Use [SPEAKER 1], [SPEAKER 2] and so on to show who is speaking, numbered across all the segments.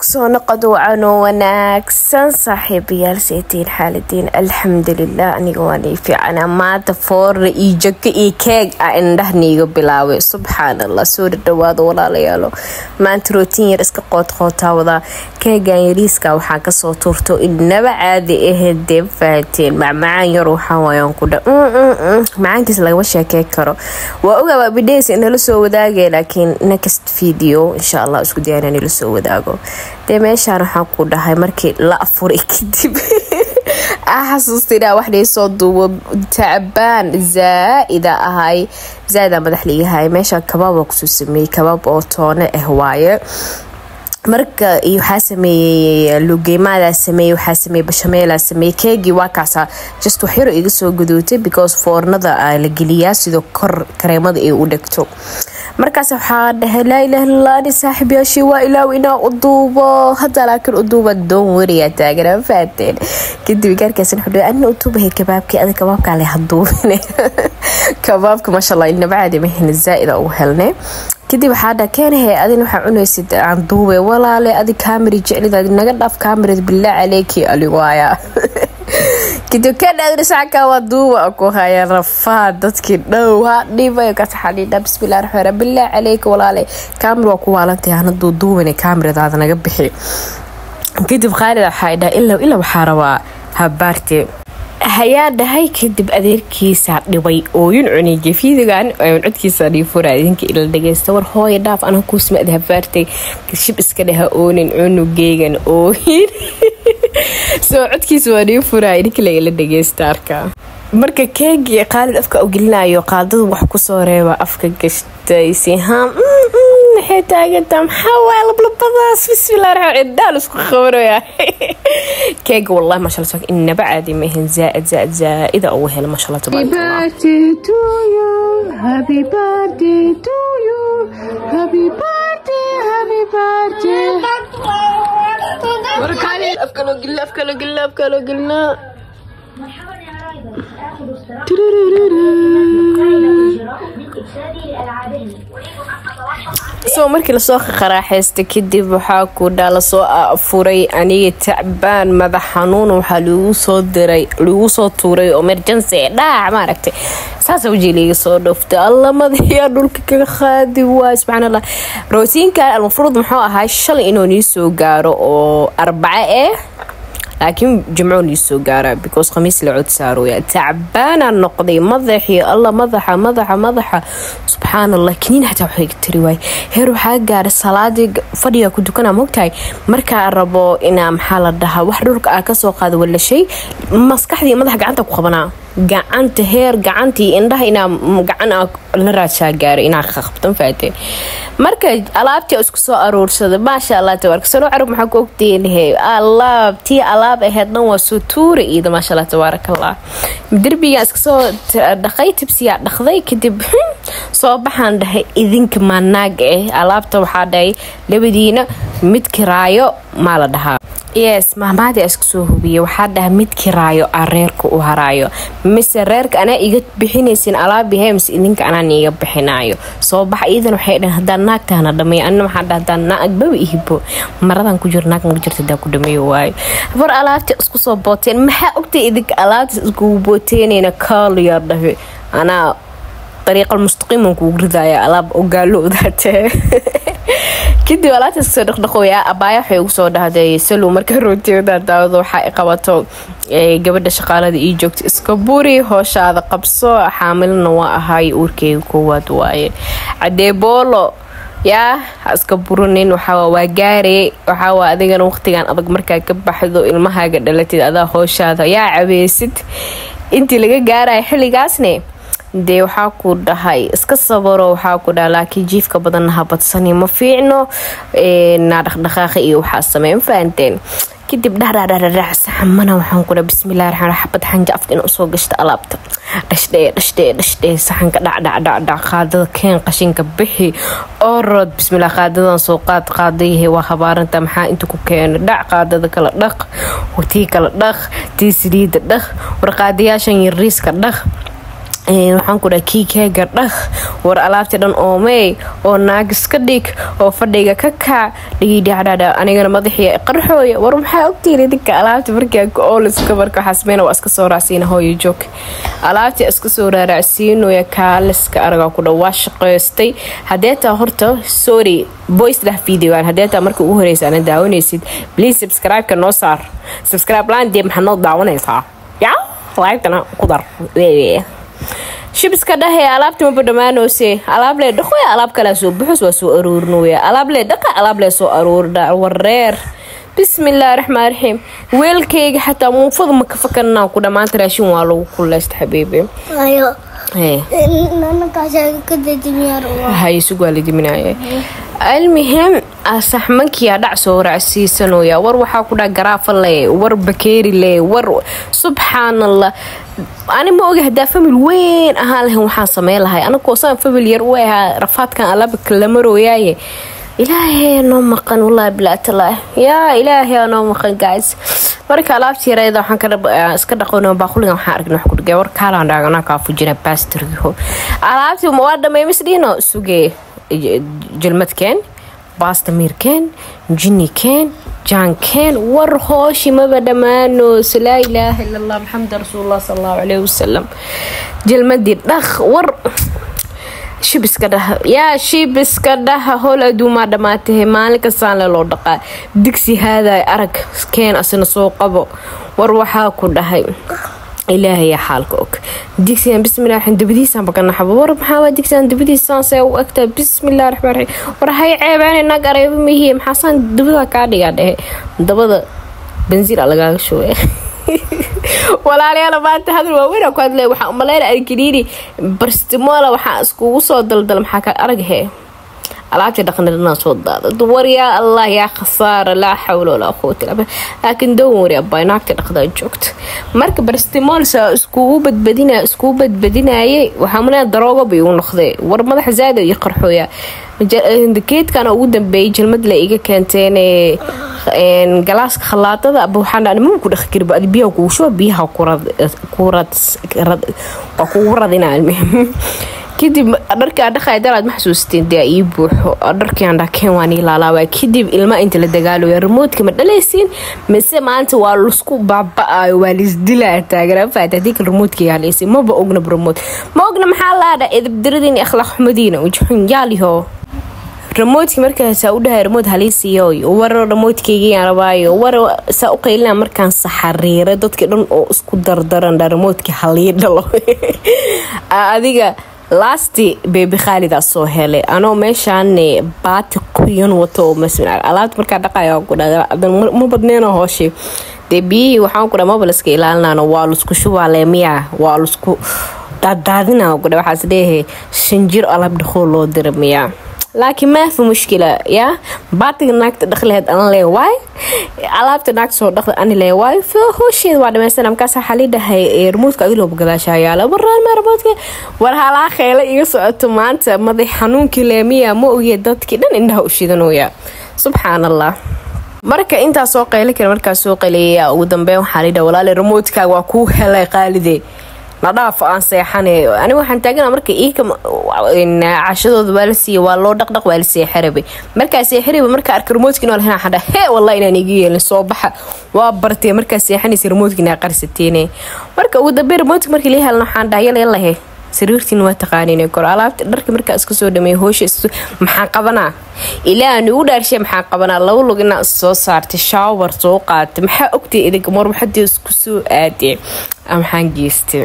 [SPEAKER 1] soo noqod wacan oo wanaagsan saaxiibayaal seetiin xaaladiin alxamdulilah aniga waan ii fiicana maanta foorna iyo jaka iyo keeg ah indhahniiga bilaabay subxaan allah soo dhadhawaado walaalayaalo maanta rootiin yar iska qoodqootaa wadaa keegan yariiska waxaa kasoo tuurto inaba caadi ahayd dee fahateen macmacaan yar waxaawayaan ku dha macaankiis lagama sheekey karo waa ogaaba bidheys inala soo wadaagay laakiin next video insha allah isku dayana inala soo wadaago dee meeshaan waxaan ku dhahay markii la afuray kadib a xasuustina wax dhiisoo duubo tacbaan zaa-ida ahay zaa-ida madax liigahay meesha kabaaba kusoo sameeyey kabaab oo toone ah waaye marka iyo waxaa sameeyey lugeymadaa sameeyey waxaa sameeyey bashameelaa sameeyey keegii waa kaasaa just waxyaro iga soo gudootay because foornada la geliyaa sidoo kor kareemada ay u dhegto markaas waxaa dhahay laa ilaha illallah ani saaxiibyaashii waa ilaaw inaa u duubo hadda laakiin u duuba doon wariyaa taaganaa faateen kadib gaarkaasna wuxuu dhahay anina u duubahay kabaabkii ada kabaabkaa leh haduubine kabaabka maasha allah inaba caadi mahina zaa-ida ugu helnay kadib waxaa dha keenahe adin waxaa cunaysid aan duube walaale adi kaamari jeclid naga dhaaf kaamarad bilaa caleeki aliwaaya kadib kadhaadrisacka waa duuba ku haya rafaa dadkii dhow ha dhibay kasaxadhiidha bismillahi raxmaan raxiim bilaa caleyka walaale kaamir waa ku waalantahay hanaduu duubane kaamiradaada naga bixi kadib khaalid waxaa dhaha ilaa ilaa waxaa rabaa habaarte hayaa dhahay kadib adeerkiisaa dhibay ooyin cunay gefidigan codkiisa dhiifura idinka ila dhageysta war hooya dhaaf ana kuusmaad habaartay shib iska dhaha oonin cunugeygan ooyin soo codkiisa waa dhiifura idinka laila dhageysta arkaa marka keegii qaalid afka u gelinayo qaaldada wax kusoo reeba afka gashtay sihaam maxay taagantaa maxaa waay lablabadaas bismillah raxmaan ciddaal isku qabanaya keega wallahi maasha allah inaba caadi maahan zaaid zaaid zaaida ugu hela maasha allah tabaaraka afkaloo gelina afkaloo gelina afkaloo gelina soo markii lasoo qaraaxaysta kadib waxaa ku dhaa lasoo afuray aniga tacbaan madax xanuun waxaa lagu soo diray lagu soo tuuray emergency dhaac maaragtay saasa wajii liiga soo dhooftay alla madaxiyaa dhulka kaga qaadi waay subxaan allah rootiinkan almafruud muxuu ahaa shalay inuu nii soo gaaro oo arbaco eh laakiin jimco nii soo gaara because khamiis la cod saarooya tacbaanaa noqday madaxii alla madaxa madaxa madaxa subxaan allah kiniin xataa waxay tiri waay heer waxaa gaaray salaadii fadhiga ku dukana mogtahay markaa rabo inaa maxaa la dhahaa wax dhulka ah kasoo qaada walashay maskaxdii madaxa gacanta ku qabanaa gacanta heer gacantii indhaha inaa gacan la raajaa gaaray inaa qabtan faateen marka alaabtii isku soo aruursada maasha allah tabaarka sano carab maxaa ku ogteenhe alaab tii alaab aheyd dhan waa soo tuura iida maasha allah tabaaraka allah derbigaa iska soo dhaqay tibsiyaa dhaqday kadib soo baxaan dhahay idinka maanaag eh alaabta waxaa dhahay labadiina mid kiraayo maa la dhahaa yes mahmaadii isku soo hubiyay waxaa dhaha mid kiraayo a reerka u haraayo mise reerka anaa iga bixinaysin alaabihe mise idinka anaan iga bixinaayo soo baxa iidan waxay dhahan haddaan naagtahana dhameeyo anina waxaa dhaha haddaan naagbaba ihibo maradan ku jiro naag naga jirta hadaa ku dhameeyo waayo war alaabta isku soo booteen maxaa ogtay idinka alaabta iskugu booteynayna kaaliyaa dhahe anaa dariiqal mustaqiiman kugu ridaya alaab ogaaloodaatee kadib alaabta iskasoo dhaqdhaqooya abaaya waxay ugu soo dhahday salow marka rootiyada daawada waxaa i qabato gabadha shaqaalada ii joogta iska buri hooshaada qabso xaamilana waa ahay uurkeyga koowaad waaye cadeeboolo yaa ha iska burinin waxaa waa gaare waxaawa adigana waqtigan adag markaa ka baxdo ilmahaaga dhalatid adaa hooshaada yaa cabeysid intii laga gaaraya xilligaasne dee waxaa ku dhahay iska sabaro waxaa ku dhaha laakiin jiifka badanna ha badsani ma fiicno naa dhaqdhaqaaqa iyo waxaa sameyn fahanteen kadib dhadhadhadhadhac saxamana waxaan ku dhaha bismillahi raxmaan xabad xanja afka in usoo gashta alaabta dhashdhee dhashdhee dhashdhee saxanka dhacdhacdhacdhac qaadada keen qashinka bixi orod bismillah qaadadan soo qaad qaadayahe waa habaaranta maxaa inta ku keena dhac qaadada kala dhaq tii kala dhaq tii saliida dhaq war qaadayaashan yariiska dhaq waxaan ku dhaha kiikeega dhaq war alaabti dhan oomey oo naagis ka dhig oo fadhiga ka kaac dhigidhacdhadha anigana madaxii qarxooya war maxaa ogtiiri dinka alaabti markaa ooliska marka waxaa sameyna waa iska soo raacsiina hooyo joog alaabti iska soo raaracsiinooya kaaliska aragaa ku dha waa shaqaystay haddee taa horta sorry voice dah videogan haddee taa marka ugu horeysa ana daawanaysid please subscribe-ka noo saar subscribe laan dee maxaad noo daawanaysaa yaa laagtana ku dar shibiska dhahe alaabti maba dhammaanoose alaab lee dhaqo alaab kalea soo buxus waa soo aruurinooya alaab lee dhaqa alaab lee soo aruurdha wareer bismillaahi raxmaan raxiim weelkayga xataa muufada ma ka fakanaa ku dhammaanta raashin waa lagu kuleysta xabiibi haysugu waa la diminaya almuhim saxmankiyaa dhac soo raacsiisanooya war waxaa ku dhaha garaafa le war bakeeri le war subxaanallah ani ma oga hadaa famil weyn ahaan lahayn waxaan sameyn lahay anagoo saan famil yar u ahaa rafaadkan alabaka la marooyaaye ilaahay noo maqan wallaahi bilaatala yaa ilaahay noo maqan guys marka alaabta yareeda waxaan iska dhaqon baaquligan waxaan argna wax kudhigay war kaalaan dhaagana kaa fujina baastargiho alaabtii waa dhamay misdhiino sugee jalmadkeen baasta miirkeen jinikeen jaankeen war hooshi maba dhammaanoos laa ilaaha ila allah maxamed rasuulullah sal allahu caleyhi wasalam jalmadii dhaq war shibiska dhaha yaa shibiska dhaha howl aduumaa dhammaatahe maalin kastaan le loo dhaqaa digsi haaday arag keen asina soo qabo war waxaa ku dhahay ilaahaya xaalka og digsigan bismillah raxmaan dabadiisaan bakanaxaba war maxaa digsigan dabadiisaan see u egtaa bismillah raxmaan raxiim war hay ceebeene naag areeba mihiye maxaasaan dabada kaa dhigaa dhehe dabada bansiin a lagaaga shooya walaalayaal maanta hadal waaweyn ku hadlay waxaa umaleyna arkiniini barstimola waxaa iskugu soo daldal maxaa ka araghe alaabtii dhaqnidhanaa soo daada war yaa allah yaa khasaara laa xawla walaa quwata illa billah laakiin doon wari abay naagta dhaqdaa joogta marka barstimoolsa iskugu badbadina iskugu badbadinayay waxaa malea daroogo bay igu noqday war madaxa zaada iyo qarxooya geedkana ugu dambeeyay jalmad la iga keenteen galaaska khalaadada aba waxaan dhaa mama ku dhaqi kariba adi biyaha kugu shuba biyaha waa kugu radina kadib dharkaa dhaqaya daraad ma xasuusteen dee ii buuxo dharkiaan dhakeen waan ilaalaabaa kadib ilma inta la dagaalooya remoodka ma dhalaysiin mise maanta waa lasku baaba-ayo waa laisdilaa taageerafaat hadii kale remoodkaiga halaysi maba ogna remood ma ogna maxaa laadha edabdaradiin iyo akhlaaq xumadiina ujuxun yaaliho remoodkii markaasaa u dhahay remood haliisiyo war remoodkaygiiaan rabaayo war saa u qaylina markaan saxariiray dadkii dhan oo isku dardaran dha remoodkii halii dhalo adiga lasti bebi khaalidaa soo helay anoo meeshaan baati qoyan wato oo alaabta markaa dhaqaya ma badneeno hooshe dee biyihii waxaan kudha maba laska ilaalinaan waa lasku shubaa leemiya waa lasku daadaadina kudha waxaas leeyahay shanjir alab dhaqoo loo dira miyaa laakiin maafi mushkila yaa baatiga naagta dhaqleheed an lee waay alaabta naagta soo dhaqda ani lee waay hoosheeda waa dhamaysana markaas waxaa lii dhahay remoodka adilooba gadaashaa yaala waraalma remoodka war halaa kheela iga socoto maanta madax xanuunkii leemiya ma ogiya dadkii dhan indhaha u shidanooya subxaan allah marka intaa soo qayli kara markaa soo qaleeya ugu dambeyn waxaa lidha walaale remoodkaaga waa kuu helay qaalide nadhaaf aan seexane aniga waxaan taagana marka iika cashadooda waa la siiya waa loo dhaqdhaq waa la seexarabay markaa seexaraba markaa arka remoodki inoo lahayn xadha hee wallah inaan iga yeelin soo baxa waa bartee markaa seexanaysa remoodki inaa qarsateene marka ugu dambe remoodki markii la helna waxaan dhaha yala yalahe sariirtiin waa taqaanin kor alaabta dharka markaa iska soo dhameey hoosha maxaa qabanaa ilaa aan igu dhaarshay maxaa qabanaa laba lug inaa soo saartay shaawar soo qaatay maxaa ogtay idinka mar waxadii isku soo aadee maxaan geystay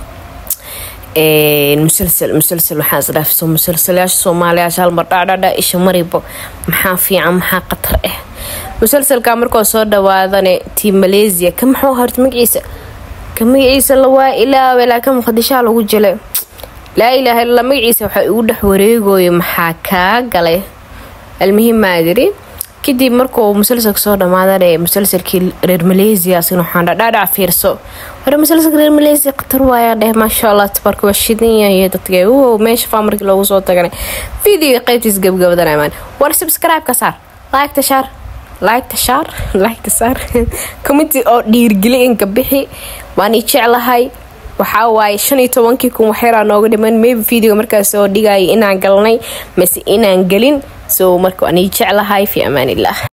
[SPEAKER 1] musalsal musalsal waxaan isdhaafso musalsalayaasha soomaaliyaasha halmar dhadhadha isha maribo maxaa fiican maxaa qatar ah musalsalka markoo soo dhawaadane tii maleesiya ka maxuu horta magaciisa ka magaciisa lawaa ilaawe laakiin muqdishaa lagu jilay laa ilaaha illa magaciisa waxaa igu dhex wareegoya maxaa kaa galay almuhim maadiri kadib markuu musalsalka soo dhammaadane musalsalkii reer maleesiya asina waxaan dhadhaadhac fiirso hore musalsalka reer maleesiya khatar waayaa dheh maasha allah tabarka waa shidan yahay dadka wow meesha faa markii loogu soo tagana videoga qaybtiis gabgabadana imaan war subscribe ka saar like shaar like shaar like saar committee oo dhiirgeli inka bixi waan i jeclahay waxaa waaye shan iyo tobankii kun waxyaraa nooga dhiman maybe videoga markaas oo dhigaya inaan galnay mase inaan gelin so marka waan ii jeclahay fi amaan illah